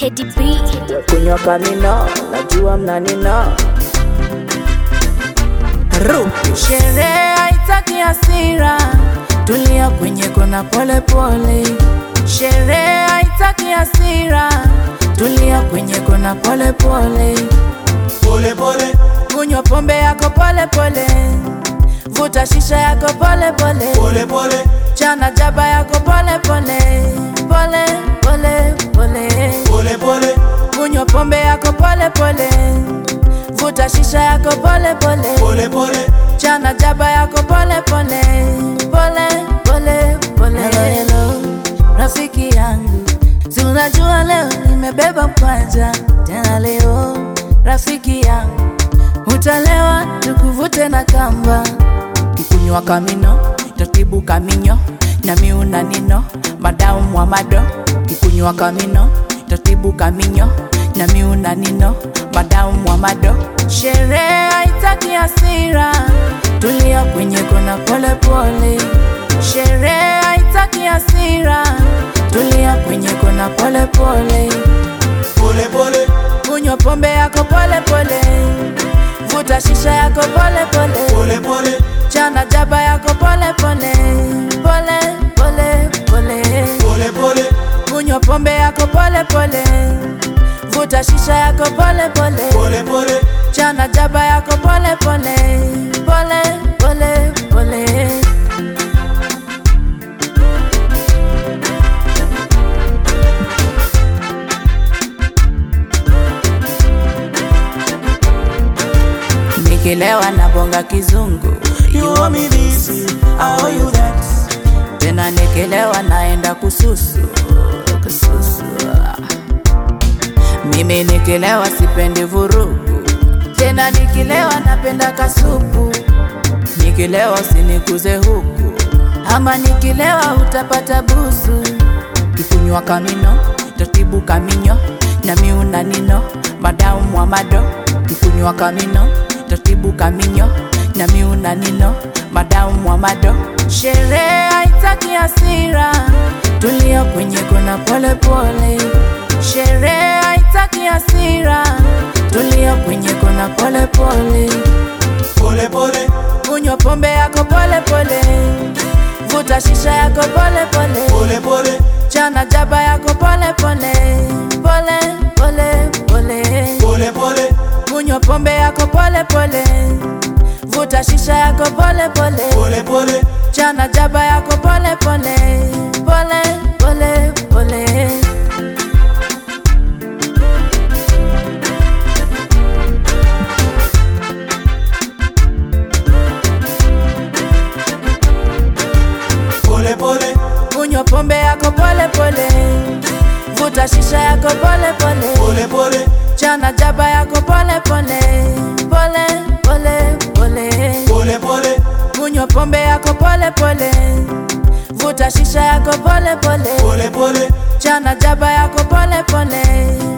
Teddy B. kunywa kamino, najua mnanino Sherehe haitaki hasira, tulia kwenye kona pole pole. Sherehe haitaki hasira, tulia kwenye kona pole pole. pole pole Kunywa pombe yako pole pole, vuta shisha yako pole pole, pole pole chana jaba yako pole pole, pole pole pole. pole pole Kunywa pombe yako pole pole, vuta shisha yako pole pole. pole pole Chana jaba yako pole pole pole pole pole. Hello, hello, rafiki yangu, si unajua leo nimebeba mkwanja tena leo, rafiki yangu, utalewa tukuvute na kamba, kikunywa kamino tatibu kaminyo na miuna nino madau mwa mado, kikunywa kamino tatibu kaminyo na miuna nino madau mwa mado. Sherehe haitaki hasira, tulia kwenye kona pole pole. Sherehe haitaki hasira, tulia kwenye kona pole pole. pole pole Kunywa pombe yako pole pole, vuta shisha yako pole pole, pole pole chana jaba yako pole pole pole pole pole. pole pole Kunywa pombe yako pole pole, vuta shisha yako pole pole, pole pole chana jaba yako pole pole pole pole pole. Nikilewa na bonga kizungu you want me this I owe you that tena nikilewa naenda kususu kususu. Mimi nikilewa sipendi vurugu, tena nikilewa napenda kasupu. Nikilewa usinikuze huku, ama nikilewa utapata busu. Kikunywa kamino tatibu kaminyo na miuna nino madau mwa mado. Kikunywa kamino tatibu kaminyo na miuna nino madau mwa mado. Sherehe haitaki hasira, tulia kwenye kona pole pole. Sherehe haitaki hasira, tulia kwenye kona pole pole. pole pole Kunywa pombe yako pole pole, vuta shisha yako pole pole, pole pole chana jaba yako pole pole, pole pole pole. pole pole Kunywa pombe yako pole pole, vuta shisha yako pole pole, pole pole chana jaba yako pole pole, pole pole pole. pole pole Kunywa pombe yako pole pole, vuta shisha yako pole pole, pole pole chana jaba yako pole pole, pole pole pole. pole pole Kunywa pombe yako pole pole, vuta shisha yako pole pole, pole pole chana jaba yako pole pole,